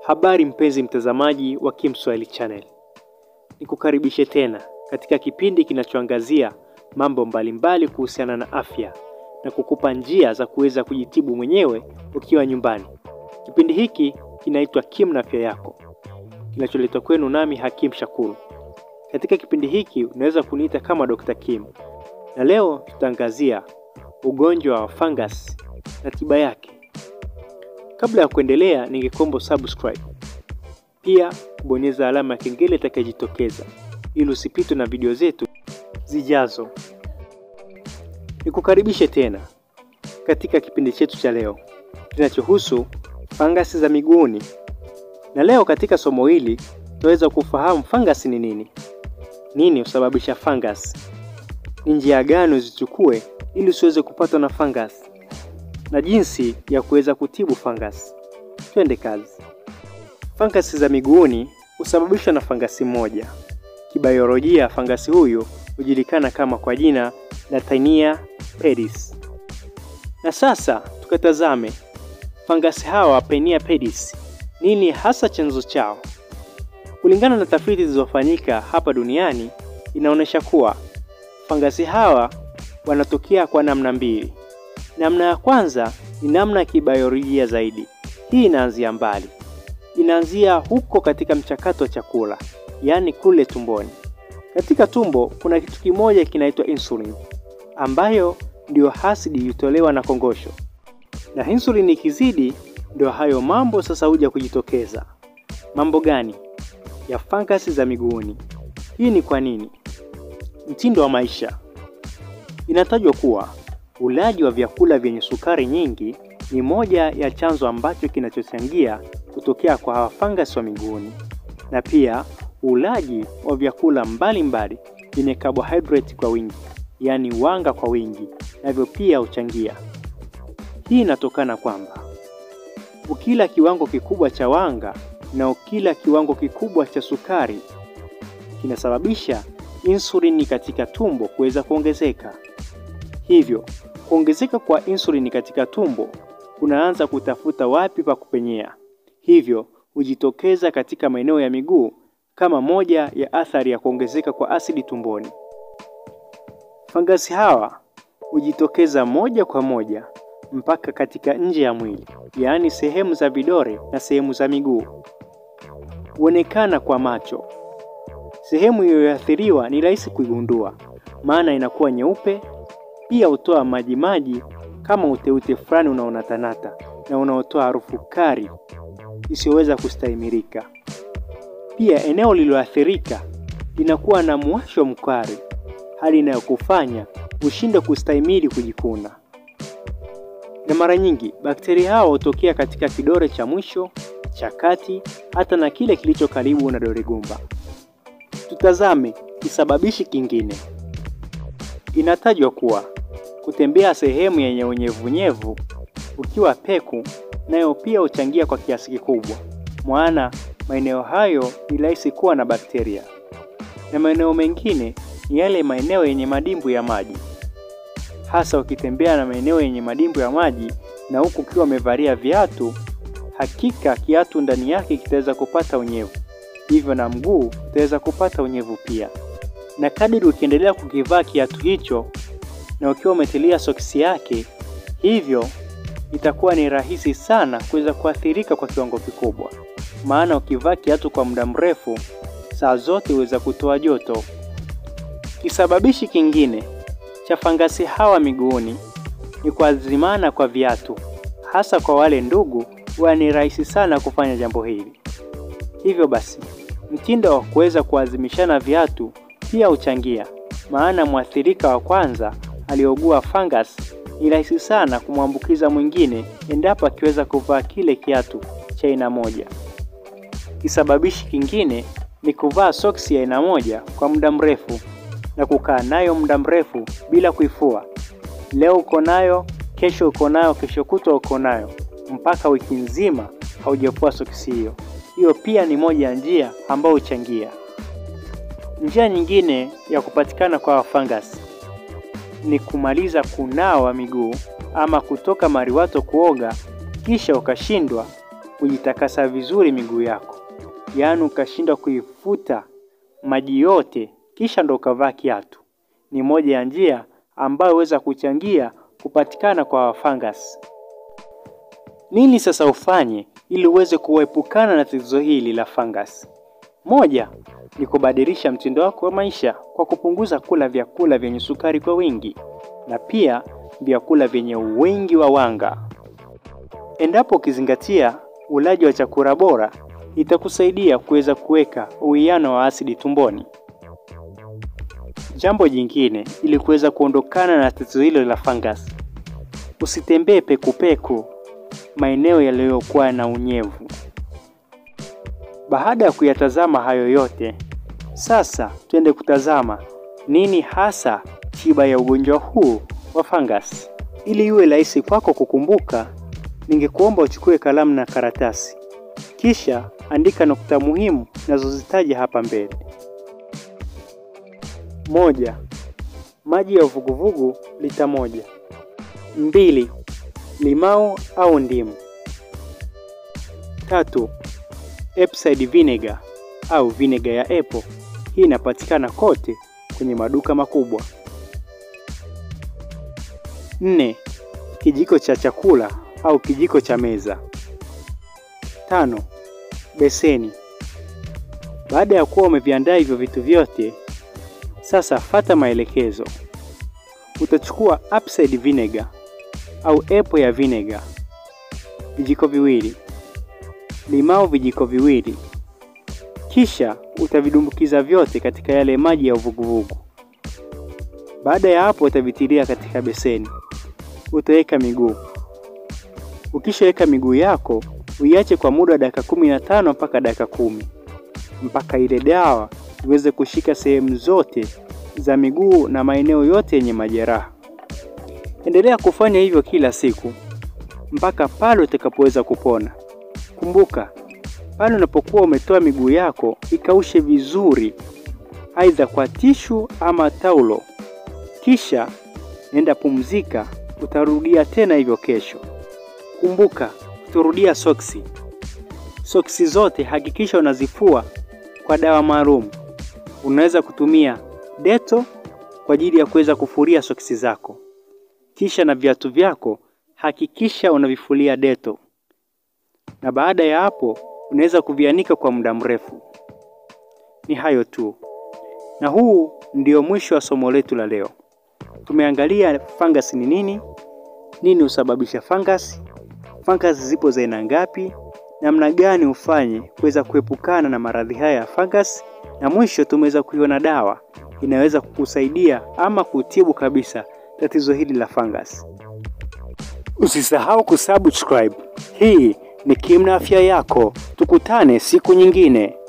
Habari mpenzi mtazamaji wa Kim Swahili Channel, nikukaribishe tena katika kipindi kinachoangazia mambo mbalimbali kuhusiana na afya na kukupa njia za kuweza kujitibu mwenyewe ukiwa nyumbani. Kipindi hiki kinaitwa Kim na Afya Yako, kinacholetwa kwenu nami Hakim Shakuru. Katika kipindi hiki unaweza kuniita kama Dr. Kim, na leo tutaangazia ugonjwa wa fungus na tiba yake. Kabla ya kuendelea, ningekuomba subscribe, pia kubonyeza alama ya kengele itakayojitokeza ili usipitwe na video zetu zijazo. Nikukaribishe tena katika kipindi chetu cha leo kinachohusu fangasi za miguuni, na leo katika somo hili tutaweza kufahamu fangasi ni nini, nini husababisha fangasi, ni njia gani uzichukue ili usiweze kupatwa na fangasi na jinsi ya kuweza kutibu fangasi. Twende kazi. Fangasi za miguuni husababishwa na fangasi moja. Kibiolojia, fangasi huyu hujulikana kama kwa jina la Taenia pedis. Na sasa tukatazame fangasi hawa Taenia pedis, nini hasa chanzo chao? Kulingana na tafiti zilizofanyika hapa duniani, inaonyesha kuwa fangasi hawa wanatokea kwa namna mbili. Namna ya kwanza ni namna ya kibiolojia zaidi. Hii inaanzia mbali, inaanzia huko katika mchakato wa chakula, yaani kule tumboni. Katika tumbo kuna kitu kimoja kinaitwa insulin, ambayo ndiyo hasidi hutolewa na kongosho, na insulin ikizidi, ndio hayo mambo sasa huja kujitokeza. Mambo gani? Ya fangasi za miguuni. Hii ni kwa nini? Mtindo wa maisha. Inatajwa kuwa ulaji wa vyakula vyenye sukari nyingi ni moja ya chanzo ambacho kinachochangia kutokea kwa hawa fangasi wa miguuni, na pia ulaji wa vyakula mbalimbali vyenye carbohydrate kwa wingi, yaani wanga kwa wingi, navyo pia huchangia. Hii inatokana kwamba ukila kiwango kikubwa cha wanga na ukila kiwango kikubwa cha sukari kinasababisha insulini katika tumbo kuweza kuongezeka. Hivyo kuongezeka kwa insulini katika tumbo kunaanza kutafuta wapi pa kupenyea, hivyo hujitokeza katika maeneo ya miguu kama moja ya athari ya kuongezeka kwa asidi tumboni. Fangasi hawa hujitokeza moja kwa moja mpaka katika nje ya mwili, yaani sehemu za vidole na sehemu za miguu. Huonekana kwa macho. Sehemu iliyoathiriwa ni rahisi kuigundua, maana inakuwa nyeupe. Pia hutoa majimaji kama uteute fulani unaonatanata na unaotoa harufu kali isiyoweza kustahimilika. Pia eneo lililoathirika linakuwa na mwasho mkali, hali inayokufanya ushinde kustahimili kujikuna. Na mara nyingi bakteria hao hutokea katika kidole cha mwisho, cha kati, hata na kile kilicho karibu na dole gumba. Tutazame kisababishi kingine. Inatajwa kuwa kutembea sehemu yenye unyevunyevu ukiwa peku, nayo pia huchangia kwa kiasi kikubwa, maana maeneo hayo ni rahisi kuwa na bakteria. Na maeneo mengine ni yale maeneo yenye madimbu ya maji, hasa ukitembea na maeneo yenye madimbu ya maji na huku ukiwa umevalia viatu, hakika kiatu ndani yake kitaweza kupata unyevu, hivyo na mguu utaweza kupata unyevu pia. Na kadiri ukiendelea kukivaa kiatu hicho na ukiwa umetilia soksi yake, hivyo itakuwa ni rahisi sana kuweza kuathirika kwa kiwango kikubwa, maana ukivaa kiatu kwa muda mrefu, saa zote huweza kutoa joto. Kisababishi kingine cha fangasi hawa miguuni ni kuazimana kwa viatu, hasa kwa wale ndugu, huwa ni rahisi sana kufanya jambo hili. Hivyo basi, mtindo wa kuweza kuazimishana viatu pia huchangia, maana mwathirika wa kwanza aliogua fungus ni rahisi sana kumwambukiza mwingine endapo akiweza kuvaa kile kiatu cha aina moja. Kisababishi kingine ni kuvaa soksi ya aina moja kwa muda mrefu na kukaa nayo muda mrefu bila kuifua. Leo uko nayo, kesho uko nayo, kesho kutwa uko nayo, mpaka wiki nzima haujafua soksi hiyo. Hiyo pia ni moja ya njia ambayo huchangia. Njia nyingine ya kupatikana kwa fangasi ni kumaliza kunawa miguu ama kutoka mariwato kuoga kisha ukashindwa kujitakasa vizuri miguu yako, yaani ukashindwa kuifuta maji yote kisha ndo ukavaa kiatu. Ni moja ya njia ambayo huweza kuchangia kupatikana kwa fungus. Nini sasa ufanye ili uweze kuepukana na tatizo hili la fungus? Moja ni kubadilisha mtindo wako wa maisha kwa kupunguza kula vyakula vyenye sukari kwa wingi na pia vyakula vyenye wingi wa wanga. Endapo ukizingatia ulaji wa chakula bora, itakusaidia kuweza kuweka uwiano wa asidi tumboni. Jambo jingine, ili kuweza kuondokana na tatizo hilo la fungus, usitembee pekupeku maeneo yaliyokuwa na unyevu. Baada ya kuyatazama hayo yote, sasa twende kutazama nini hasa tiba ya ugonjwa huu wa fungus. Ili iwe rahisi kwako kukumbuka, ningekuomba uchukue kalamu na karatasi, kisha andika nukta muhimu nazozitaja hapa mbele. Moja, maji ya uvuguvugu lita moja. Mbili, limao au ndimu. Tatu, Epside vinegar au vinegar ya apple. Hii inapatikana kote kwenye maduka makubwa. Nne, kijiko cha chakula au kijiko cha meza. Tano, beseni. Baada ya kuwa umeviandaa hivyo vitu vyote, sasa fata maelekezo. Utachukua Epside vinegar au apple ya vinegar vijiko viwili, limao vijiko viwili, kisha utavidumbukiza vyote katika yale maji ya uvuguvugu. Baada ya hapo, utavitilia katika beseni. Utaweka miguu. Ukishaweka miguu yako, uiache kwa muda wa dakika kumi na tano mpaka dakika kumi mpaka ile dawa iweze kushika sehemu zote za miguu na maeneo yote yenye majeraha. Endelea kufanya hivyo kila siku mpaka pale utakapoweza kupona. Kumbuka, pale unapokuwa umetoa miguu yako, ikaushe vizuri, aidha kwa tishu ama taulo, kisha nenda pumzika. Utarudia tena hivyo kesho. Kumbuka, utarudia soksi. Soksi zote hakikisha unazifua kwa dawa maalum. Unaweza kutumia deto kwa ajili ya kuweza kufulia soksi zako, kisha na viatu vyako hakikisha unavifulia deto, na baada ya hapo unaweza kuvianika kwa muda mrefu. Ni hayo tu, na huu ndio mwisho wa somo letu la leo. Tumeangalia fungus ni nini, nini husababisha fungus, fungus zipo za aina ngapi, namna gani ufanye kuweza kuepukana na maradhi haya ya fungus, na mwisho tumeweza kuiona dawa inaweza kukusaidia ama kutibu kabisa tatizo hili la fungus. Usisahau kusubscribe. Hii ni Kim na Afya Yako. Tukutane siku nyingine.